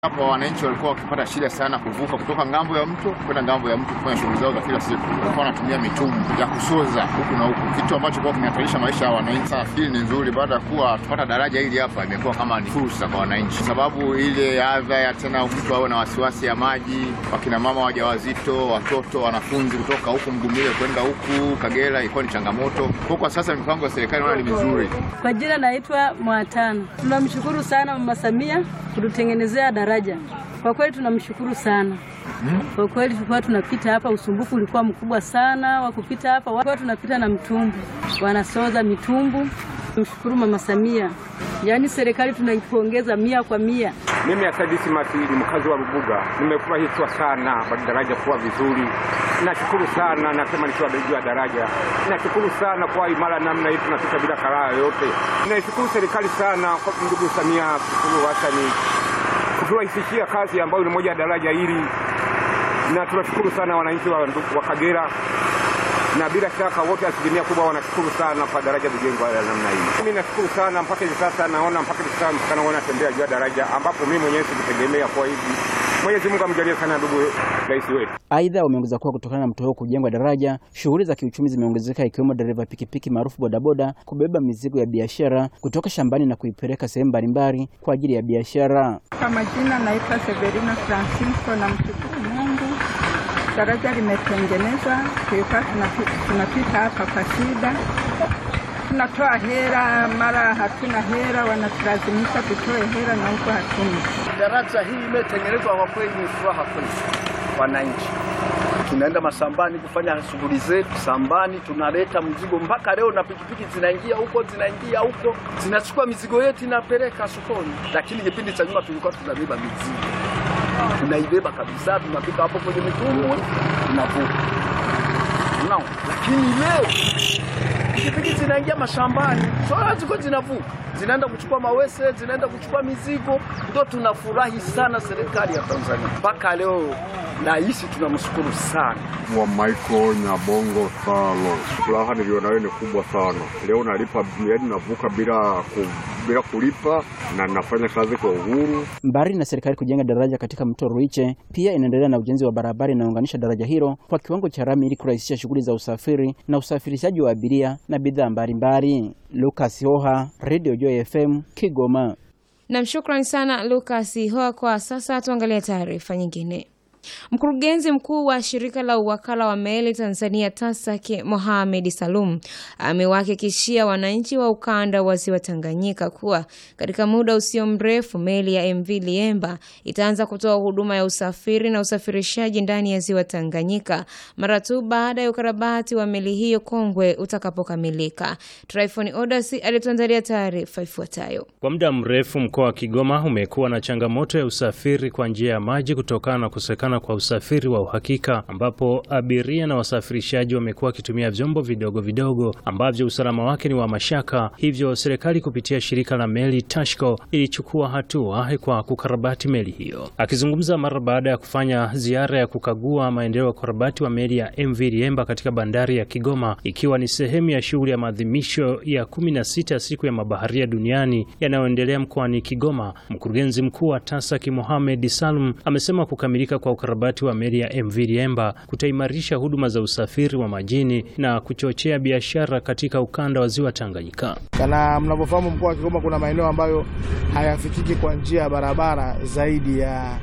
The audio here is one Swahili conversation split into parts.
Hapo wananchi walikuwa wakipata shida sana kuvuka kutoka ngambo ya mto kwenda ngambo ya mto kufanya shughuli zao za kila siku. Walikuwa wanatumia mitumbwi ya kusoza huku na huku, kitu ambacho kwa kinahatarisha maisha ya wananchi. Sasa hili ni nzuri, baada ya kuwa tupata daraja hili hapa, imekuwa kama ni fursa kwa wananchi, kwa sababu ile adha ya tena mtu awe na wasiwasi ya maji, wakina mama wajawazito, watoto, wanafunzi kutoka huku Mgumile kwenda huku Kagera ilikuwa ni changamoto. Kwa kwa sasa mipango ya serikali naona ni mizuri. Kwa jina naitwa Mwatano. Tunamshukuru sana Mama Samia kututengenezea daraja. Kwa kweli tunamshukuru sana. Kwa kweli tulikuwa tunapita hapa, usumbufu ulikuwa mkubwa sana wa kupita hapa, walikuwa tunapita na mtumbu, wanasoza mitumbu. Tumshukuru Mama Samia, yaani serikali tunaipongeza mia kwa mia. Mimi Asadisi Masili, mkazi wa Rubuga, nimefurahishwa sana kwa daraja kuwa vizuri. Nashukuru sana, nasema nikiwa juu ya daraja, nashukuru sana kwa imara namna hii, tunapita bila karaa yoyote. Naishukuru serikali sana kwa ndugu Samia Suluhu Hassan kuturahisishia kazi ambayo ni moja ya daraja hili, na tunashukuru sana wananchi wa, wa Kagera na bila shaka wote asilimia kubwa wanashukuru sana kwa daraja kujengwa ya namna hii. Mimi nashukuru sana mpaka hivi sasa naona mpaka hivi sasa msichana wangu anatembea juu ya daraja ambapo mimi mwenyewe sikutegemea kwa hivi. Mwenyezi Mungu amjalie sana ndugu rais wetu. Aidha, wameongeza kuwa kutokana na mto huo kujengwa daraja, shughuli za kiuchumi zimeongezeka ikiwemo dereva pikipiki maarufu bodaboda kubeba mizigo ya biashara kutoka shambani na kuipeleka sehemu mbalimbali kwa ajili ya biashara. Kwa majina naitwa Severina Francisco na mshukuru Mungu daraja limetengenezwa, tulikuwa tunapita hapa kwa shida, tunatoa hela, mara hatuna hela, wanatulazimisha tutoe hela na huko hatuna. Daraja hii imetengenezwa kwa kweli, ni furaha kwetu wananchi. Tunaenda mashambani kufanya shughuli zetu shambani, tunaleta mzigo mpaka leo, na pikipiki zinaingia huko zinaingia huko zinachukua mizigo yetu inapeleka sokoni, lakini kipindi cha nyuma tulikuwa tunabeba mizigo tunaibeba kabisa, tunapika hapo kwenye mitumbwi tunavuka. Unaona, lakini leo pikipiki zinaingia mashambani, sola ziko zinavuka, zinaenda kuchukua mawese, zinaenda kuchukua mizigo. Ndio tunafurahi sana serikali ya Tanzania mpaka leo, na hisi tunamshukuru sana wa Michael Nyabongo Salo. Furaha nilionayo ni kubwa sana leo, nalipa yaani navuka bila ku, bila kulipa na nafanya kazi kwa uhuru. Mbali na serikali kujenga daraja katika mto Ruiche, pia inaendelea na ujenzi wa barabara inayounganisha daraja hilo kwa kiwango cha rami ili kurahisisha shughuli za usafiri na usafirishaji wa abiria na bidhaa mbalimbali. Lucas Hoha, Radio Joy FM, Kigoma. Nam, shukrani sana Lucas Hoha. Kwa sasa tuangalie taarifa nyingine. Mkurugenzi mkuu wa shirika la uwakala wa meli Tanzania TASAC Mohamed Salum amewahakikishia wananchi wa ukanda wa ziwa Tanganyika kuwa katika muda usio mrefu meli ya MV Liemba itaanza kutoa huduma ya usafiri na usafirishaji ndani ya ziwa Tanganyika mara tu baada ya ukarabati wa meli hiyo kongwe utakapokamilika. Tryphon Odasi alituandalia taarifa ifuatayo. Kwa muda mrefu mkoa wa Kigoma umekuwa na changamoto ya usafiri kwa njia ya maji kutokana na kukosekana kwa usafiri wa uhakika ambapo abiria na wasafirishaji wamekuwa wakitumia vyombo vidogo vidogo ambavyo usalama wake ni wa mashaka. Hivyo serikali kupitia shirika la meli Tashco ilichukua hatua kwa kukarabati meli hiyo. Akizungumza mara baada ya kufanya ziara ya kukagua maendeleo ya ukarabati wa meli ya MV Liemba katika bandari ya Kigoma, ikiwa ni sehemu ya shughuli ya maadhimisho ya kumi na sita ya siku ya mabaharia duniani yanayoendelea mkoani Kigoma, mkurugenzi mkuu wa TASAC Mohamed Salum amesema kukamilika kwa ukarabati wa meli ya MV Liemba kutaimarisha huduma za usafiri wa majini na kuchochea biashara katika ukanda wa ziwa Tanganyika. Na mnavyofahamu mkoa wa Kigoma kuna maeneo ambayo hayafikiki kwa njia ya barabara zaidi ya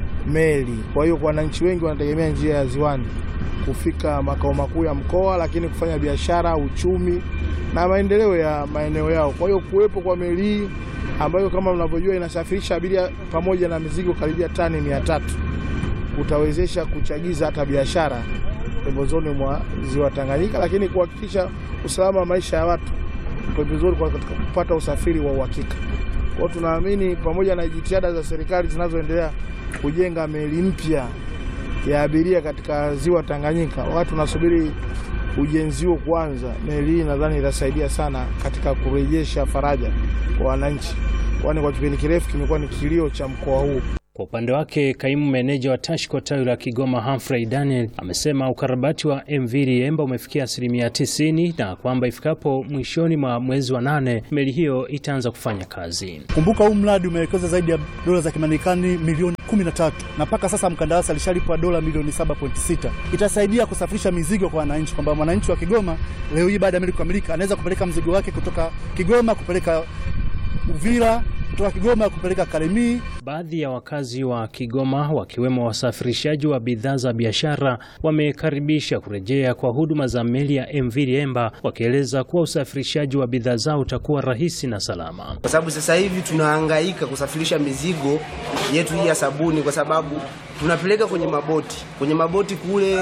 meli. Kwa hiyo wananchi wengi wanategemea njia ya ziwani kufika makao makuu ya mkoa, lakini kufanya biashara, uchumi na maendeleo ya maeneo yao. Kwa hiyo kuwepo kwa meli hii ambayo kama mnavyojua inasafirisha abiria pamoja na mizigo karibia tani mia tatu kutawezesha kuchagiza hata biashara pembezoni mwa ziwa Tanganyika, lakini kuhakikisha usalama wa maisha ya watu pembezoni kwa kupata usafiri wa uhakika. Kwa hiyo tunaamini pamoja na jitihada za serikali zinazoendelea kujenga meli mpya ya abiria katika ziwa Tanganyika, wakati tunasubiri ujenzi huo kuanza, meli hii nadhani itasaidia sana katika kurejesha faraja kwa wananchi, kwani kwa kipindi kirefu kimekuwa ni kilio cha mkoa huu. Kwa upande wake, kaimu meneja wa TASHCO tawi la Kigoma Humphrey Daniel amesema ukarabati wa MV Liemba umefikia asilimia tisini na kwamba ifikapo mwishoni mwa mwezi wa nane meli hiyo itaanza kufanya kazi. Kumbuka huu mradi umewekeza zaidi ya dola za Kimarekani milioni 13 na mpaka sasa mkandarasi alishalipwa dola milioni 7.6. Itasaidia kusafirisha mizigo kwa wananchi, kwamba mwananchi wa Kigoma leo hii baada ya meli kukamilika anaweza kupeleka mzigo wake kutoka Kigoma kupeleka Uvira, kutoka Kigoma kupeleka Kalemie. Baadhi ya wakazi wa Kigoma wakiwemo wasafirishaji wa bidhaa za biashara wamekaribisha kurejea kwa huduma za meli ya MV Liemba, wakieleza kuwa usafirishaji wa bidhaa zao utakuwa rahisi na salama. kwa sababu sasa hivi tunahangaika kusafirisha mizigo yetu hii ya sabuni, kwa sababu tunapeleka kwenye maboti. Kwenye maboti kule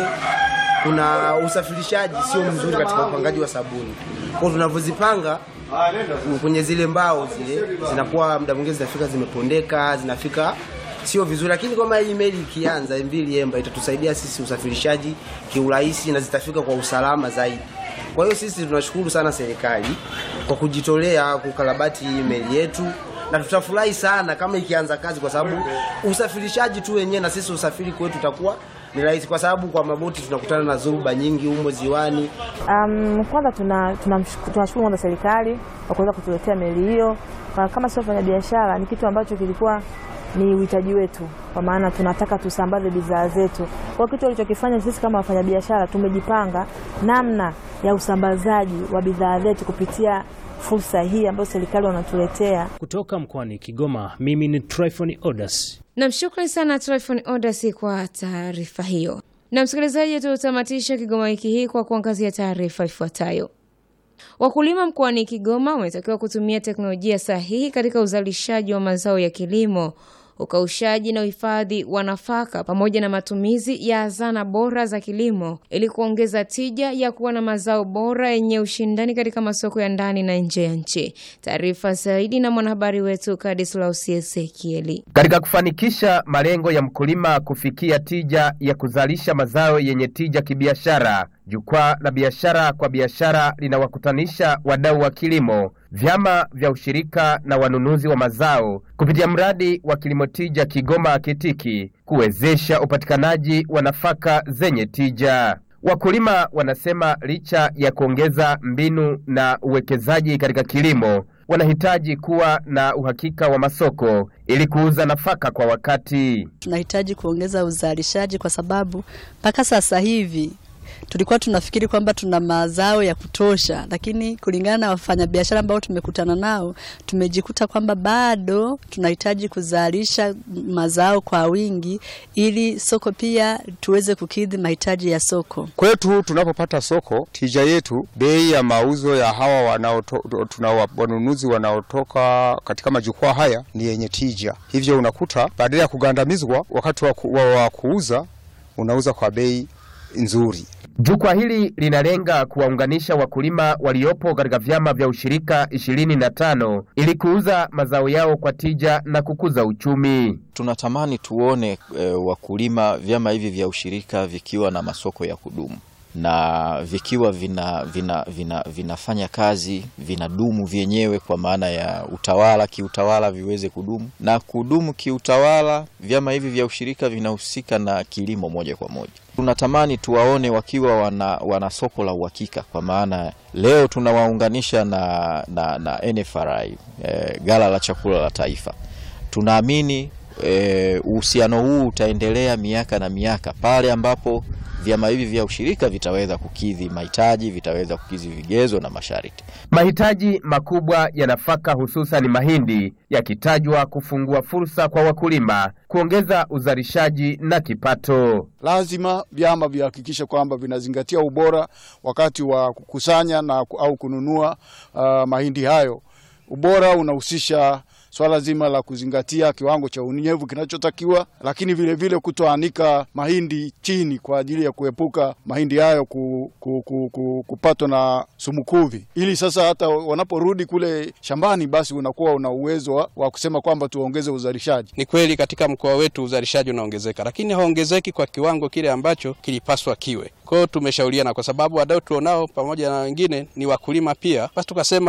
kuna usafirishaji sio mzuri katika upangaji wa sabuni, kwa tunavyozipanga kwenye zile mbao zile zinakuwa muda mwingine zinafika zimepondeka, zinafika sio vizuri, lakini kama hii meli ikianza MV Liemba itatusaidia sisi usafirishaji kiurahisi na zitafika kwa usalama zaidi. Kwa hiyo sisi tunashukuru sana serikali kwa kujitolea kukarabati hii meli yetu, na tutafurahi sana kama ikianza kazi, kwa sababu usafirishaji tu wenyewe na sisi usafiri kwetu utakuwa ni rahisi, kwa sababu kwa maboti tunakutana na dhoruba nyingi humo ziwani. Um, kwanza tuna- tunamshuk- tunashukuru kwanza serikali kwa kuweza kutuletea meli hiyo. Kwa- Kama sio wafanya biashara, ni kitu ambacho kilikuwa ni uhitaji wetu, kwa maana tunataka tusambaze bidhaa zetu. Kwa kitu walichokifanya sisi kama wafanyabiashara, tumejipanga namna ya usambazaji wa bidhaa zetu kupitia fursa hii ambayo serikali wanatuletea. Kutoka mkoani Kigoma, mimi ni Tryphon Odas. Nam, shukrani sana Tryphon Odasi kwa taarifa hiyo. Na msikilizaji, tutamatisha Kigoma wiki hii kwa kuangazia taarifa ifuatayo. Wakulima mkoani Kigoma wametakiwa kutumia teknolojia sahihi katika uzalishaji wa mazao ya kilimo, ukaushaji na uhifadhi wa nafaka pamoja na matumizi ya zana bora za kilimo ili kuongeza tija ya kuwa na mazao bora yenye ushindani katika masoko ya ndani na nje ya nchi. Taarifa zaidi na mwanahabari wetu Kadislaus Ezekieli. Katika kufanikisha malengo ya mkulima kufikia tija ya kuzalisha mazao yenye tija kibiashara, jukwaa la biashara kwa biashara linawakutanisha wadau wa kilimo, vyama vya ushirika na wanunuzi wa mazao kupitia mradi wa kilimo tija Kigoma Kitiki kuwezesha upatikanaji wa nafaka zenye tija. Wakulima wanasema licha ya kuongeza mbinu na uwekezaji katika kilimo, wanahitaji kuwa na uhakika wa masoko ili kuuza nafaka kwa wakati. tunahitaji kuongeza uzalishaji kwa sababu mpaka sasa hivi tulikuwa tunafikiri kwamba tuna mazao ya kutosha, lakini kulingana na wafanyabiashara ambao tumekutana nao tumejikuta kwamba bado tunahitaji kuzalisha mazao kwa wingi ili soko pia tuweze kukidhi mahitaji ya soko. Kwetu tunapopata soko, tija yetu, bei ya mauzo ya hawa wanaoto, tuna wa- wanunuzi wanaotoka katika majukwaa haya ni yenye tija. Hivyo unakuta badala ya kugandamizwa wakati wa, ku, wa, wa kuuza unauza kwa bei nzuri. Jukwaa hili linalenga kuwaunganisha wakulima waliopo katika vyama vya ushirika ishirini na tano ili kuuza mazao yao kwa tija na kukuza uchumi. Tunatamani tuone e, wakulima vyama hivi vya ushirika vikiwa na masoko ya kudumu na vikiwa vina, vina, vina, vinafanya kazi vinadumu vyenyewe kwa maana ya utawala kiutawala viweze kudumu na kudumu kiutawala. Vyama hivi vya ushirika vinahusika na kilimo moja kwa moja. Tunatamani tuwaone wakiwa wana, wana soko la uhakika, kwa maana leo tunawaunganisha na, na, na NFRI e, gala la chakula la taifa. Tunaamini e, uhusiano huu utaendelea miaka na miaka pale ambapo vyama hivi vya ushirika vitaweza kukidhi mahitaji, vitaweza kukidhi vigezo na masharti. Mahitaji makubwa ya nafaka hususan mahindi yakitajwa kufungua fursa kwa wakulima kuongeza uzalishaji na kipato. Lazima vyama vihakikishe kwamba vinazingatia ubora wakati wa kukusanya na au kununua uh, mahindi hayo. Ubora unahusisha swala zima la kuzingatia kiwango cha unyevu kinachotakiwa, lakini vile vile kutoanika mahindi chini kwa ajili ya kuepuka mahindi hayo ku, ku, ku, ku, kupatwa na sumukuvi, ili sasa hata wanaporudi kule shambani, basi unakuwa una uwezo wa, wa kusema kwamba tuongeze uzalishaji. Ni kweli katika mkoa wetu uzalishaji unaongezeka, lakini haongezeki kwa kiwango kile ambacho kilipaswa kiwe. Kwa hiyo tumeshauriana, kwa sababu wadau tulionao pamoja na wengine ni wakulima pia, basi tukasema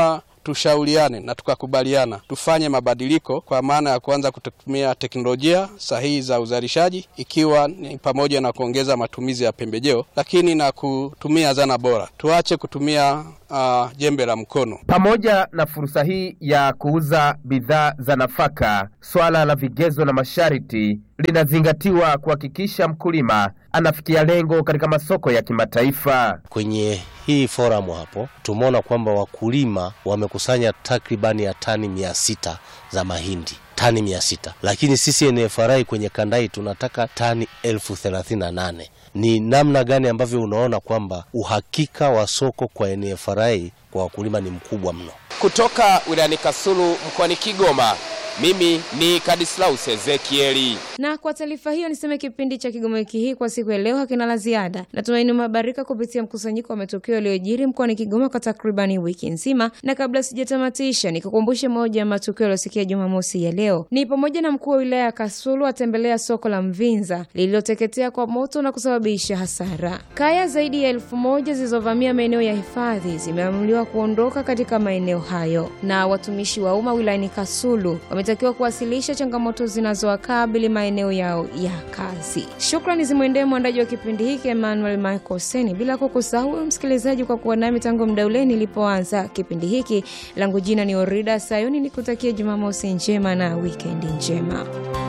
tushauriane na tukakubaliana tufanye mabadiliko kwa maana ya kuanza kutumia teknolojia sahihi za uzalishaji, ikiwa ni pamoja na kuongeza matumizi ya pembejeo, lakini na kutumia zana bora. Tuache kutumia uh, jembe la mkono. Pamoja na fursa hii ya kuuza bidhaa za nafaka, swala la vigezo na masharti linazingatiwa kuhakikisha mkulima anafikia lengo katika masoko ya kimataifa. Kwenye hii foramu hapo tumeona kwamba wakulima wamekusanya takribani ya tani mia sita za mahindi tani mia sita lakini sisi NFRA kwenye kanda hii tunataka tani elfu thelathini na nane Ni namna gani ambavyo unaona kwamba uhakika wa soko kwa NFRA kwa wakulima ni mkubwa mno? Kutoka wilayani Kasulu mkoani Kigoma, mimi ni Kadislaus Ezekieli. Na kwa taarifa hiyo niseme kipindi cha Kigoma wiki hii kwa siku ya leo hakina la ziada. Natumaini umehabarika kupitia mkusanyiko wa matukio yaliyojiri mkoani Kigoma kwa takribani wiki nzima, na kabla sijatamatisha, nikukumbushe moja ya matukio yaliyosikia Jumamosi ya leo ni pamoja na mkuu wa wilaya ya Kasulu atembelea soko la Mvinza lililoteketea kwa moto na kusababisha hasara. Kaya zaidi ya elfu moja zilizovamia maeneo ya hifadhi zimeamuliwa kuondoka katika maeneo hayo, na watumishi wa umma wilayani Kasulu wametakiwa kuwasilisha changamoto zinazowakabili maeneo yao ya kazi. Shukrani zimwendee mwandaji wa kipindi hiki Emmanuel Michael Seni, bila kukusahau msikilizaji kwa kuwa nami tangu muda ule nilipoanza kipindi hiki. Langu jina ni Orida Sayuni, nikutakia Jumamosi njema na wikendi njema.